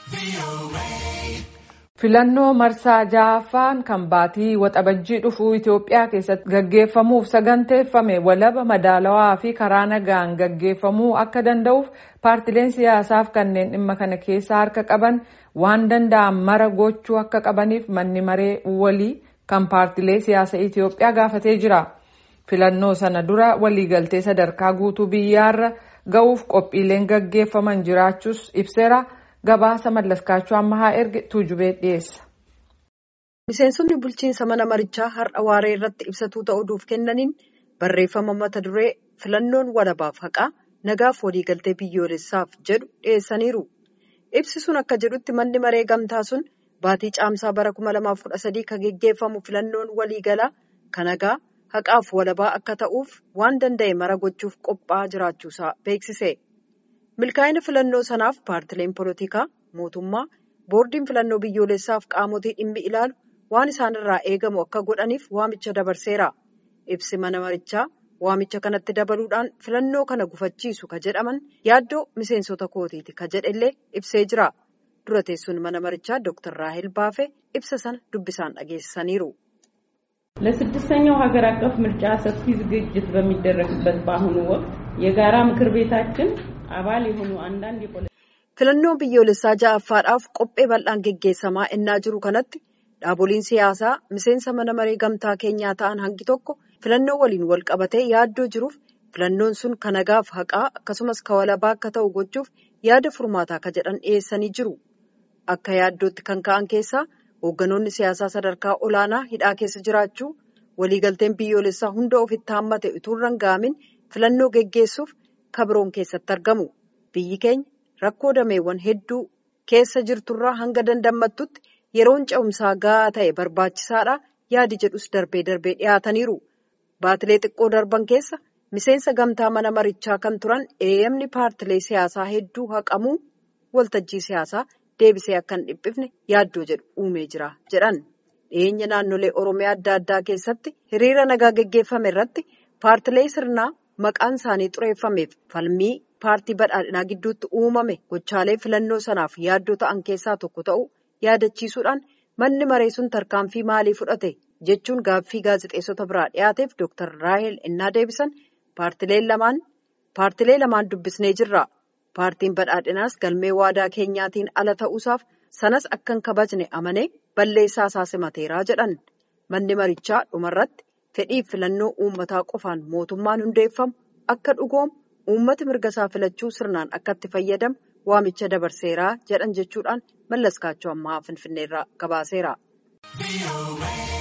Filannoo marsaa ja'affaan kan baatii waxabajjii dhufuu Itoophiyaa keessatti gaggeeffamuuf saganteeffame walaba madaalawaa fi karaa nagaan gaggeeffamuu akka danda'uuf paartileen siyaasaaf kanneen dhimma kana keessa harka qaban waan danda'an mara gochuu akka qabaniif manni maree walii kan paartilee siyaasa Itoophiyaa gaafatee jira. Filannoo sana dura waliigaltee sadarkaa guutuu biyyaarra ga'uuf qophiileen gaggeeffaman jiraachuus ibseera. Gabaasa mallaskaachuu ammaa erge tuujubee dhiyeessa. Miseensonni bulchiinsa mana marichaa har'a waaree irratti ibsatuu ta'uudhuuf kennaniin barreeffama mata duree filannoon walabaaf haqaa nagaaf waliigaltee biyyoolessaaf jedhu dhiyeessaniiru. Ibsi sun akka jedhutti manni maree gamtaa sun baatii caamsaa bara 2013 kan geggeeffamu filannoon waliigalaa kan nagaa haqaaf walabaa akka ta'uuf waan danda'e mara gochuuf qophaa'aa jiraachuusaa beeksise. milkaa'ina filannoo sanaaf paartileen polotikaa mootummaa boordiin filannoo biyyoolessaaf qaamotii dhimmi ilaalu waan isaanirraa eegamu akka godhaniif waamicha dabarseera ibsi mana marichaa waamicha kanatti dabaluudhaan filannoo kana gufachiisu ka jedhaman yaaddoo miseensota kootiiti ka jedhellee ibsee jira dura teessuun mana marichaa dooktar raahel baafee ibsa sana dubbisaan dhageessisaniiru. ለስድስተኛው ሀገር አቀፍ ምርጫ ሰፊ ዝግጅት በሚደረግበት በአሁኑ ወቅት የጋራ ምክር ቤታችን አባል የሆኑ አንዳንድ የፖለቲካ filannoo biyyoolessaa ja'affaadhaaf qophee bal'aan geggeessamaa ennaa jiru kanatti dhaaboliin siyaasaa miseensa mana maree gamtaa keenyaa ta'an hangi tokko filannoo waliin wal qabatee yaaddoo jiruuf filannoon sun kan nagaaf haqaa akkasumas ka walabaa akka ta'u gochuuf yaada furmaataa ka jedhan dhiyeessanii jiru akka yaaddootti kan ka'an keessaa hoogganoonni siyaasaa sadarkaa olaanaa hidhaa keessa jiraachuu waliigalteen biyyoolessaa hunda ofitti haammate utuu hin ga'amin filannoo geggeessuuf kabiroon keessatti argamu biyyi keenya rakkoo dameewwan hedduu keessa jirturraa hanga dandammattutti yeroon ce'umsaa gahaa ta'e barbaachisaadha yaadi jedhus darbee darbee dhiyaataniiru baatilee xiqqoo darban keessa miseensa gamtaa mana marichaa kan turan eeyyamni paartilee siyaasaa hedduu haqamuu waltajjii siyaasaa deebisee akka hin dhiphifne yaaddoo jedhu uumee jira jedhan dhiyeenya naannolee oromiyaa adda addaa keessatti hiriira nagaa geggeeffame irratti paartilee sirnaa maqaan isaanii xureeffameef falmii paartii badhaadhinaa gidduutti uumame gochaalee filannoo sanaaf yaaddoo ta'an keessaa tokko ta'uu yaadachiisuudhaan manni maree sun tarkaanfii maalii fudhate jechuun gaaffii gaazexeessota biraa dhiyaateef dooktar raahel ennaa deebisan paartilee lamaan dubbisnee jirra paartiin badhaadhinaas galmee waadaa keenyaatiin ala ta'uusaaf sanas akka hin kabajne amanee balleessaa isaa simateeraa jedhan manni marichaa dhumarratti fedhiif filannoo uummataa qofaan mootummaan hundeeffamu akka dhugoomu uummati mirga isaa filachuu sirnaan akka itti fayyadamu waamicha dabarseeraa jedhan jechuudhaan mallaskaachuu ammaa finfinneerraa gabaaseera.